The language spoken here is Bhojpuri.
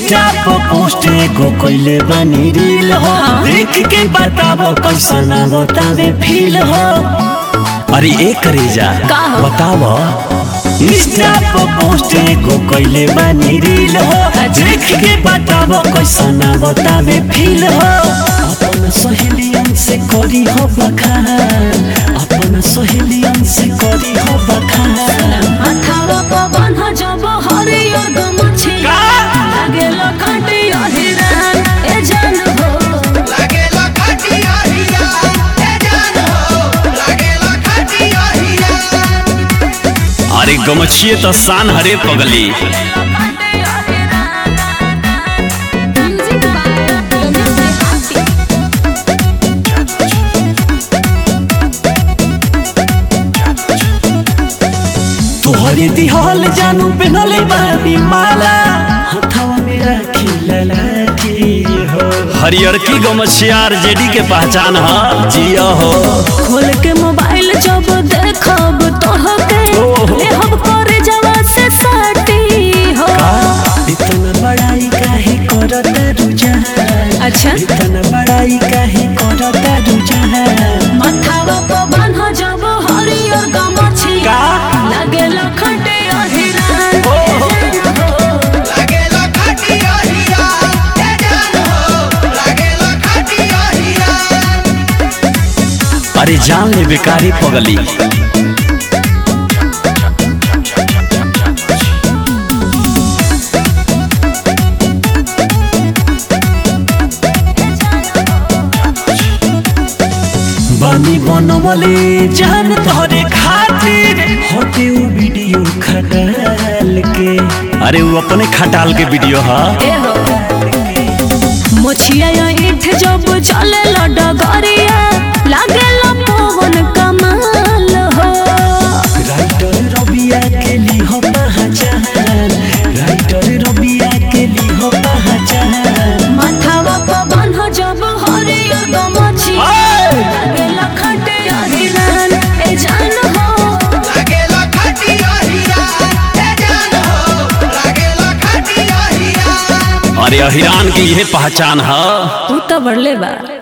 इंस्टा पर पोस्ट एगो कइले बानी रील हो देख के बताबो कैसन बतावे फील हो अरे ए करेजा का हो? बताबो इंस्टा पर पोस्ट एगो कइले बानी रील हो देख के बताबो कैसन बतावे फील हो अपन सहेलियन से करी हो बखान अपन सहेलियन से करी हो बखान माथावा पवन हो जब हरियर गमछी लागेल खटिया हिरान ए जान हो लागेला खटिया हिया ए जान हो लागेला खटिया हिया अरे गमछिए तो शान हरे पगली खटिया हिरान म्यूजिक बाय रमेश हाथी तोहरे दिहल जानू पेनले बानी माला हथवा में राखी ललाटी हो हरियर की गमछियार जेडी के पहचान ह जिया हो खोल के मोबाइल जब देखब तोहके ओहो। लेहब करे जवा से साटी हो इतना बड़ाई काहे करत रुझान अच्छा इतना बड़ाई काहे करत रुझान माथावा पवन हो जब हरियर गमछी का? लागेल खटिया हिरान ओहो। लागेला खटिया हिया ए जान हो लागेला खटिया हिया अरे जान ले बेकारी पगली बानी बनवले जान तोहरे खातिर होते उ वीडियो खटाल के अरे वो अपने खटाल के वीडियो हा ए हो मोछिया ईठ जब चले डगरिया लागेल पवन कमाल हो राइटर रबिया के ली हो पहचान राइटर रबिया के ली हो पहचान माथावा पवन हो जब हरियर गमछी लागेल खटिया हिरान ए जान हो लागेला खटिया हिया ए जान हो लागेला खटिया हिया अरे अहिरान की यह पहचान है तू तो बढ़ले बा